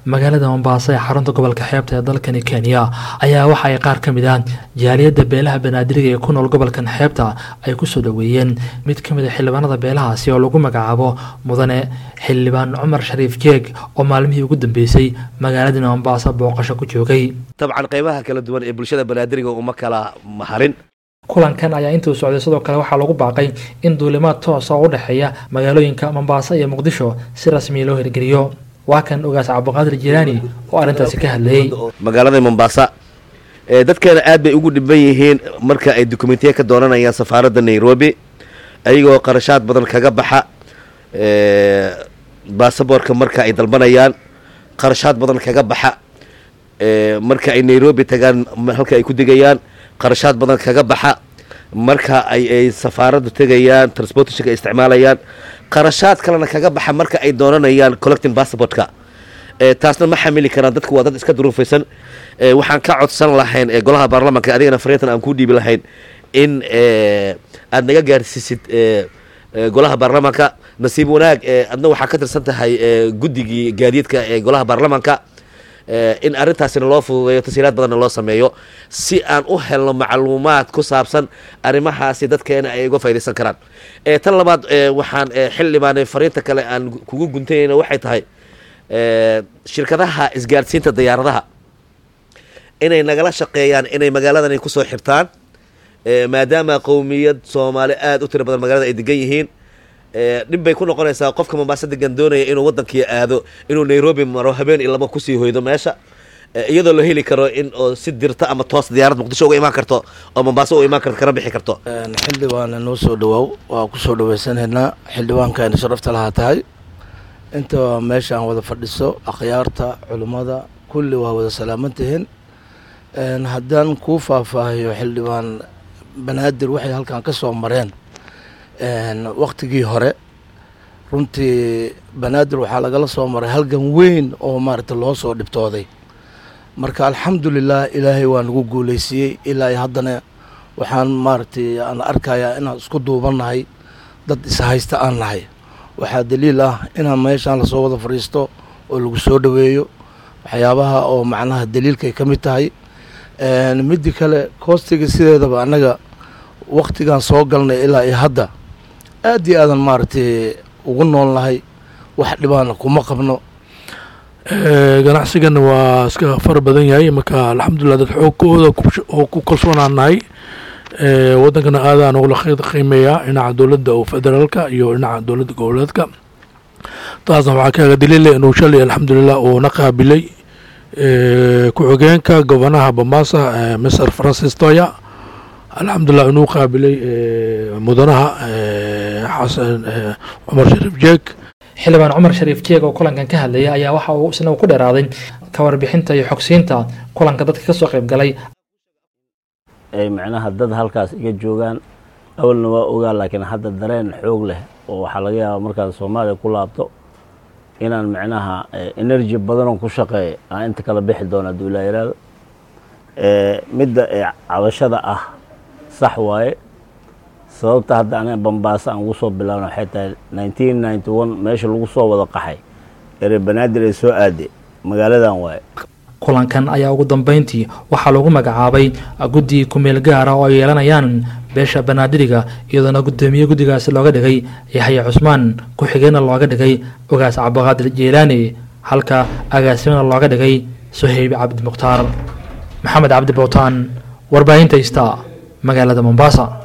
magaalada mombaaso ee xarunta gobolka xeebta ee dalkani kenya ayaa waxa ay qaar ka mid ah jaaliyadda beelaha banaadiriga ee ku nool gobolkan xeebta ay kusoo dhoweeyeen mid ka mid a xildhibaanada beelahaasi oo lagu magacaabo mudane xildhibaan cumar shariif jeeg oo maalmihii ugu dambeysay magaaladani mombaaso booqasho ku joogay dabcan qaybaha kala duwan ee bulshada banaadiriga uma kala maharin kulankan ayaa intuu socday sidoo kale waxaa lagu baaqay in duulimaad toosa oo u dhexeeya magaalooyinka mombaaso iyo muqdisho si rasmiya loo hirgeliyo waa kan ogaas cabdiqaadir jilaani oo arrintaasi ka hadlayey magaalada mombaasa dadkeena aad bay ugu dhiban yihiin marka ay dokumentiya ka doonanayaan safaaradda nairobi ayagoo qarashaad badan kaga baxa baasaboorka marka ay dalbanayaan qarashaad badan kaga baxa marka ay nairobi tagaan halka ay ku degayaan qarashaad badan kaga baxa marka ay ay safaaraddu tegayaan transportationka ay isticmaalayaan qarashaad kalena kaga baxa marka ay doonanayaan collecting passportka taasna ma xamili karaan dadku waa dad iska duruufaysan waxaan ka codsan lahayn golaha baarlamanka adigana fariintan aan kuu dhiibi lahayn in aad naga gaarsiisid golaha baarlamanka nasiib wanaag adna waxaa ka tirsan tahay guddigii gaadiidka ee golaha baarlamanka in arrintaasina loo fududeeyo tasiiraad badanna loo sameeyo si aan u helno macluumaad ku saabsan arrimahaasi dadkeena ay uga faydaysan karaan tan labaad waxaan xildhibaane fariinta kale aan kugu guntanayna waxay tahay shirkadaha isgaadhsiinta diyaaradaha inay nagala shaqeeyaan inay magaaladani kusoo xirtaan maadaama qowmiyad soomaali aada u tiro badan magaalada ay degan yihiin dhib bay ku noqonaysaa qofka mombaaso degan doonaya inuu waddankii aado inuu nairobi maro habeen iyo laba kusii hoydo meesha iyadoo la heli karo in oo si dirta ama toos diyaarad muqdisho uga imaan karto oo mombaaso uga imaan karto kana bixi karto xildhibaana noo soo dhawaaw waa kusoo dhaweysanhaynaa xildhibaankaani sharafta lahaa tahay inta meesha aan wada fadhiso akhyaarta culimmada kulli waa wada salaamantihiin haddaan kuu faahfaahiyo xildhibaan banaadir waxay halkan ka soo mareen waktigii hore runtii banaadir waxaa lagala soo maray halgan weyn oo maaragta loo soo dhibtooday marka alxamdulilah ilaahay waa nagu guuleysiiyey ilaa haddana waxaan maaragtay aan arkayaa inaan isku duubannahay dad ishaysta aan nahay waxaa daliil ah inaan meeshaan lasoo wada fadhiisto oo lagu soo dhoweeyo waxyaabaha oo macnaha daliilkay ka mid tahay middi kale koostiga sideedaba annaga waktigaan soo galnay ilaa iyo hadda aad iyo aadan maaragtay ugu nool nahay wax dhibaana kuma qabno ganacsigana waa iska fara badan yahay marka alxamdulilah dad xoogkooda oo ku kalsoonaan nahay wadankana aadaan ugula qiimeeyaa dhinaca dowladda oo federaalka iyo dhinaca dowladda goboleedka taasna waxaa kaaga daliila inuu shalay alxamdulilah uuna qaabilay ku-xigeenka gobanaha bambaasa mr francis toya alxamdulilah inuu qaabilay mudanaha xasan cumar shariif jeeg xildhibaan cumar shariif jeeg oo kulankan ka hadlayay ayaa waxa uu isna ku dheeraaday ka warbixinta iyo xogsiinta kulanka dadka kasoo qayb galay ay macnaha dad halkaas iga joogaan awalna waa ogaa laakiin hadda dareen xoog leh oo waxaa laga yaabaa markaan soomaaliya ku laabto inaan macnaha energy badanoo ku shaqeeya aan inta kala bixi doona hadduu ilaa yaraado midda cabashada ah sax waaye sababta hadda aniga bambaaso aan ugu soo bilaabna waxay tahay nineteen ninety one meesha lagu soo wada qaxay ere banaadir ay soo aade magaaladan waaye kulankan ayaa ugu dambeyntii waxaa lagu magacaabay guddi kumeel gaara oo ay yeelanayaan beesha banaadiriga iyadoona guddoomiye guddigaasi looga dhigay yaxya cusmaan ku-xigeenna looga dhigay ogaas cabdiqaadir jeelaani halka agaasimana looga dhigay suhayb cabdi mukhtaar maxamed cabdi bowtaan warbaahinta ista magaalada mombasa